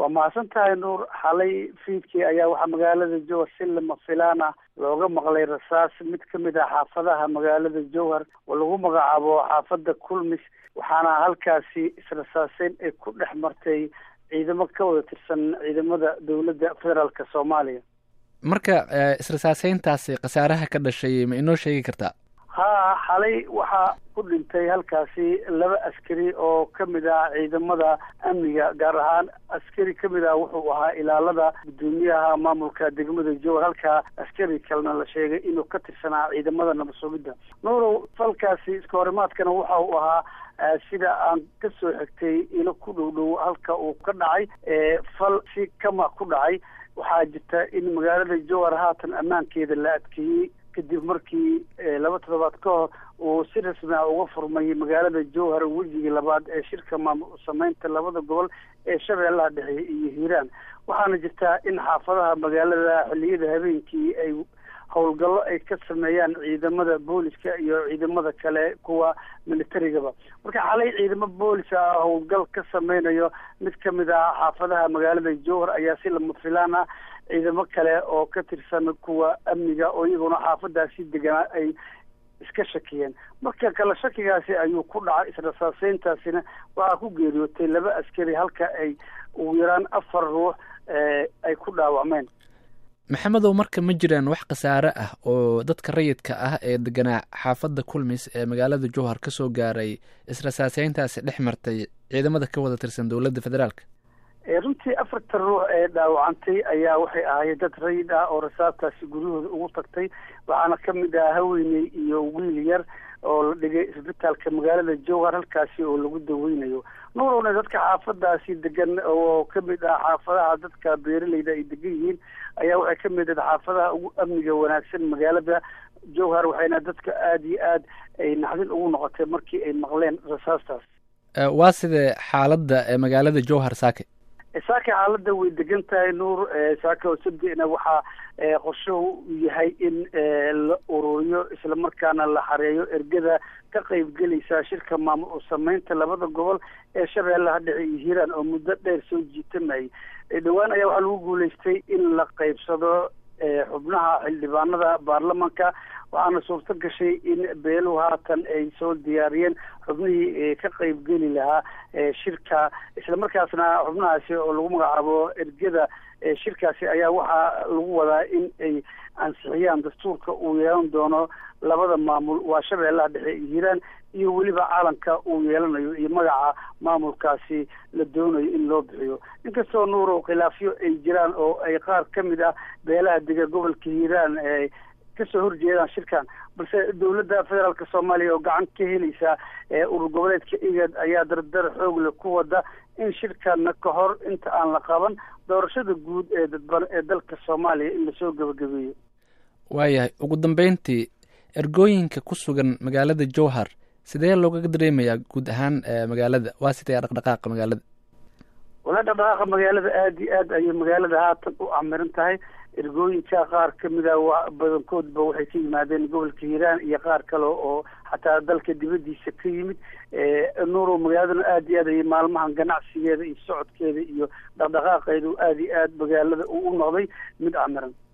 waa mahadsan tahay nuur xalay fiidkii ayaa waxaa magaalada jowhar si lama filaan ah looga maqlay rasaas mid ka mid ah xaafadaha magaalada jowhar oo lagu magacaabo xaafada kulmis waxaana halkaasi israsaaseyn ay ku dhex martay ciidamo ka wada tirsan ciidamada dowladda federaalka soomaaliya marka israsaaseyntaasi khasaaraha ka dhashay ma inoo sheegi kartaa haa xalay waxaa ku dhintay halkaasi laba askari oo ka mid ah ciidamada amniga gaar ahaan askari ka mid ah wuxuu ahaa ilaalada guddoomiyaha maamulka degmada jowhar halkaa askari kalena la sheegay inuu ka tirsanaa ciidamada nabad sugidda nuurow falkaasi iska horimaadkana waxa uu ahaa sida aan ka soo xigtay ilo ku dhow dhow halka uu ka dhacay fal si kama ku dhacay waxaa jirta in magaalada jowhar haatan ammaankeeda la adkeeyey kadib markii laba toddobaad ka hor uu si rasmi ah uga furmay magaalada jowhar wejigii labaad ee shirka maamul sameynta labada gobol ee shabeellaha dhexe iyo hiiraan waxaana jirtaa in xaafadaha magaalada xilliyada habeenkii ay howlgallo ay ka sameeyaan ciidamada booliska iyo ciidamada kale kuwa militarigaba marka xalay ciidamo boolis ah howlgal ka sameynayo mid ka mid ah xaafadaha magaalada jowhar ayaa si lama filaan ah ciidamo kale oo ka tirsan kuwa amniga oo iyaguna xaafadaasi deganaa ay iska shakiyeen marka kale shakigaasi ayuu ku dhacay israsaaseyntaasina waxaa ku geeriyootay laba askari halka ay ugu yaraan afar ruux ay ku dhaawacmeen maxamedow marka ma jiraan wax khasaare ah oo dadka rayidka ah ee deganaa xaafadda kulmis ee magaalada jowhar ka soo gaaray israsaaseyntaasi dhex martay ciidamada ka wada tirsan dowladda federaalka runtii afartan ruux ee dhaawacantay ayaa waxay ahaayeen dad rayid ah oo rasaastaasi guryahooda ugu tagtay waxaana ka mid ah haweeney iyo wiil yar oo la dhigay isbitaalka magaalada jowhar halkaasi oo lagu daweynayo nuurowna dadka xaafadaasi degan oo ka mid ah xaafadaha dadka beeraleyda ay degan yihiin ayaa waxay ka mid ah xaafadaha ugu amniga wanaagsan magaalada jowhar waxayna dadka aada iyo aad ay naxdin ugu noqotay markii ay maqleen rasaastaas waa sidee xaaladda magaalada jowhar saake saaka xaaladda way degan tahay nuur saaka oo sabdina waxaa qorshuhu yahay in la ururiyo islamarkaana la xareeyo ergada ka qaybgelaysa shirka maamul sameynta labada gobol ee shabeellaha dhexe iyo hiiraan oo muddo dheer soo jiitamayay dhowaan ayaa waxaa lagu guuleystay in la qaybsado xubnaha xildhibaanada baarlamanka waxaana suurto gashay in beeluhu haatan ay soo diyaariyeen xubnihii ka qaybgeli lahaa shirka islamarkaasna xubnahaasi oo lagu magacaabo ergada shirkaasi ayaa waxaa lagu wadaa in ay ansixiyaan dastuurka uu yeelan doono labada maamul waa shabeellaha dhexe iyo hiiraan iyo weliba caalamka uu yeelanayo iyo magaca maamulkaasi la doonayo in loo bixiyo inkastoo nuurow khilaafyo ay jiraan oo ay qaar ka mid ah beelaha dega gobolka hiiraan kasoo horjeedaan shirkan balse dowladda federaalka soomaaliya oo gacan ka helaysa urur goboleedka igad ayaa dardar xoogle ku wada in shirkana ka hor inta aan la qaban doorashada guud ee dadban ee dalka soomaaliya in lasoo gebagabeeyo waayahay ugu dambeyntii ergooyinka ku sugan magaalada jowhar sidee loogaga dareemayaa guud ahaan magaalada waa sidee dhaqdhaqaaqa magaalada wala dhaqdhaqaaqa magaalada aada iyo aad ayay magaalada haatan u camiran tahay ergooyinka qaar kamid a wa badankoodba waxay ka yimaadeen gobolka hiiraan iyo qaar kale oo xataa dalka dibadiisa ka yimid nuurow magaaladana aada iyo aad ayay maalmahan ganacsigeeda iyo socodkeeda iyo dhaqdhaqaaqeedu aada iyo aad magaalada uu u noqday mid camiran